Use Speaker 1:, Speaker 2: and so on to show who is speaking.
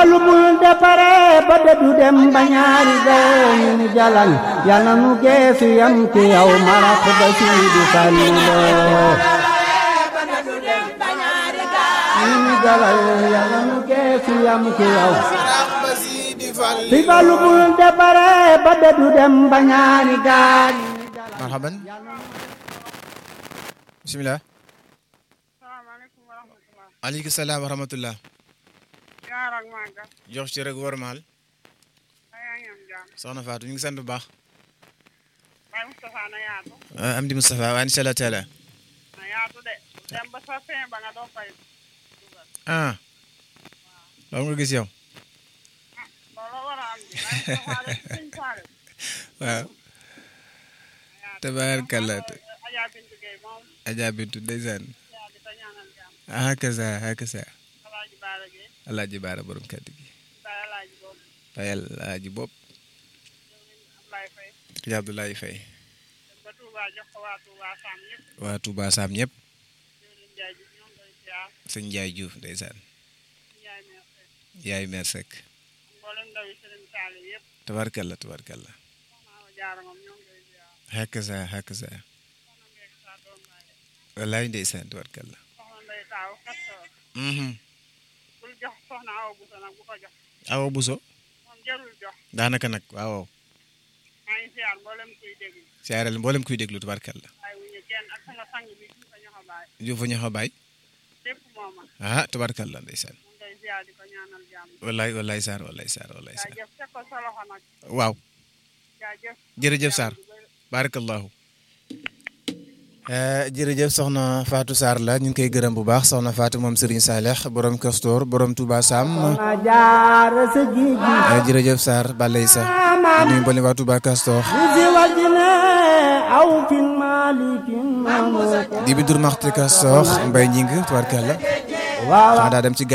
Speaker 1: balu bul depare ba dëddu dem ba ñaari gayo ñu ni jalañ yàlla nu geesu yam ci yow marax ba siidi falliloo ñu ni jalañ yàlla nu geesu yam ci yow fi balu bul depare ba dëddu dem ba ñaari gaay
Speaker 2: marhaban bisimilah
Speaker 3: salaamaaleykum wa rahmatulah.
Speaker 2: aleykum salaam wa rahmatullah
Speaker 3: yaar ak màggal.
Speaker 2: jox ci rek wormaal
Speaker 3: yaa ngi am jàmm.
Speaker 2: soxna Fatou ñu ngi sant bu baax
Speaker 3: Baye Moustapha na yaatu.
Speaker 2: am di Moustapha waa incha allah taala
Speaker 3: na yaatu de. dem ba sa fin ba nga doo fay dugal.
Speaker 2: ah loolu nga gis yow
Speaker 3: looloo war a am ji. Baye Moustapha de suñ saare.
Speaker 2: waaw tabaarkalla
Speaker 3: Adja Bintu Gueye moom.
Speaker 2: Adja Bintu ndeysaan
Speaker 3: yaa di ko ñaanal jàmm.
Speaker 2: ah hakaza hakaza
Speaker 3: Alaaji Baara Gueye.
Speaker 2: alaaji baara borom kàddu gi
Speaker 3: Baye Alaaji boobu.
Speaker 2: Baye alaaji bopp
Speaker 3: Ablaye Faye.
Speaker 2: Adja Abdoulaye Faye
Speaker 3: dem ba Touba jox ko waa Touba Sam ñëpp.
Speaker 2: waa Touba Sam ñëpp
Speaker 3: Jëwriñ Njaay ji ñoom koy ziar.
Speaker 2: sëñ Ndiaye Diouf ndeysaan
Speaker 3: Njaay meer Faye.
Speaker 2: yaay meer Seck
Speaker 3: mboolem ndaw yi Serigne Saliou yëpp.
Speaker 2: tabaarkalla tabaarkalla
Speaker 3: soxna Awa Jaara moom ñoo ngi koy ziar.
Speaker 2: hakaza hakaza
Speaker 3: soxna Mbeek saa doom baay.
Speaker 2: wallaay ndeysaan tabaarkalla
Speaker 3: soxna Ndeye Taaw Kastoor.
Speaker 2: mhm
Speaker 3: bul jox soxna Awa Bousso nag bu ko jox.
Speaker 2: awa buso
Speaker 3: moom jarul jox.
Speaker 2: daanaka nag waaw
Speaker 3: maa ngi ziar mboolem kuy déglu.
Speaker 2: siyaareel mboolem kuy déglu tabaarkalla
Speaker 3: waaye wuñu kenn ak sama sang bi fi ko ñoxo baay.
Speaker 2: Diouf fa ñaxa baay
Speaker 3: lépp mooma.
Speaker 2: ah tabaarkalla ndeysaan
Speaker 3: mu ngi koy ziar di ko ñaanal jàmm.
Speaker 2: wallaay wallaay Sarr wallaay Sarr wallaay Sarr
Speaker 3: jaajëf teg ko sa loxo nag.
Speaker 2: waaw
Speaker 3: jaajëf.
Speaker 2: jërëjëf Sarr barakallahu jërëjëf soxna Fatou Sarr la ñu ngi koy gërëm bu baax soxna Fatou moom Serigne Saleh borom Castor borom Touba Sam
Speaker 1: ma jaar sa géej gi
Speaker 2: jërëjëf Sarr balay sa nuyu mboolem waa Touba Castor
Speaker 1: si wajine aw fin malikin mamu
Speaker 2: di bi dur maxti Castor mbay ñing tubaarkalla
Speaker 1: waaw
Speaker 2: xanaa daa dem ci